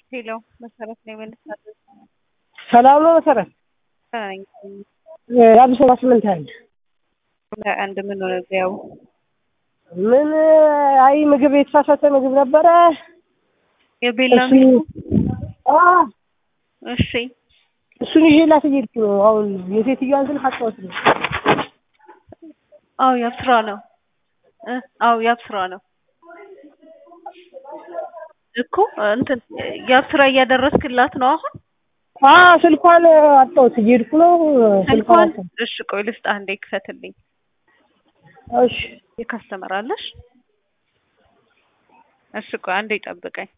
ሄሎ መሰረት ነው የመልሳለሁ። ሰላም ነው መሰረት? የአዲስ አበባ ስምንት አንድ አንድ ምን ሆነ እዚያው ምን አይ ምግብ የተሳሳተ ምግብ ነበረ። የቤላ እሱ አ እሺ እሱን ይዤላት እየሄድኩ ነው። አሁን የሴትዮዋን ስልክ አጣሁት ነው። አዎ ያብስራ ነው እ አዎ ያብስራ ነው እኮ እንትን ያብስራ እያደረስክላት ነው አሁን አ ስልኳን አጣሁት እየሄድኩ ነው። ስልኳን ስልኳን አጣሁት። እሺ ቆይ ልስጥህ አንዴ ክፈትልኝ እሺ የካስተመር አለሽ እሺ ቆይ አንዴ ጠብቀኝ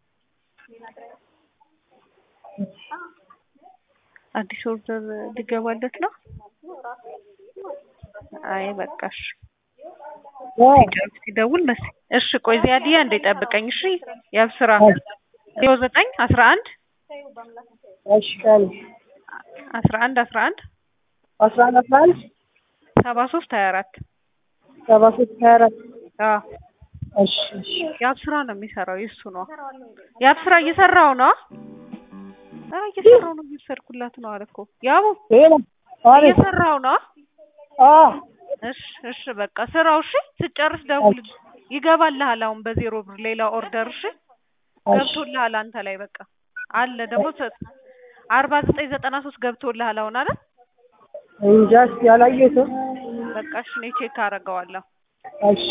አዲስ ኦርደር ሊገባለት ነው አይ በቃሽ ሲጨርስ ሲደውል መስ እሺ ቆይ ዚያድያ እንዴ ጠብቀኝ እሺ ያብስራ ዜሮ ዘጠኝ አስራ አንድ እሺ ቀን አስራ አንድ አስራ አንድ አስራ አንድ አስራ አንድ ሰባ ሶስት ሀያ አራት ሰባ ሶስት ሀያ አራት አዎ እሺ እሺ ያብስራ ነው የሚሰራው የእሱ ነው ያብስራ እየሰራው ነው ኧረ እየሰራው ነው እየሰርኩላት ነው አለ እኮ ያቡ ሄሎ አቤት እየሰራው ነው አ እሺ እሺ በቃ ስራው እሺ ስጨርስ ደውል ይገባልሃል አሁን በዜሮ ብር ሌላ ኦርደር እሺ ገብቶልሃል አንተ ላይ በቃ አለ ደግሞ አርባ ዘጠኝ ዘጠና ሶስት ገብቶልሃል አሁን አለ እንጃ እስኪ አላየሁትም። በቃ እሺ እኔ ቼክ አደርገዋለሁ እሺ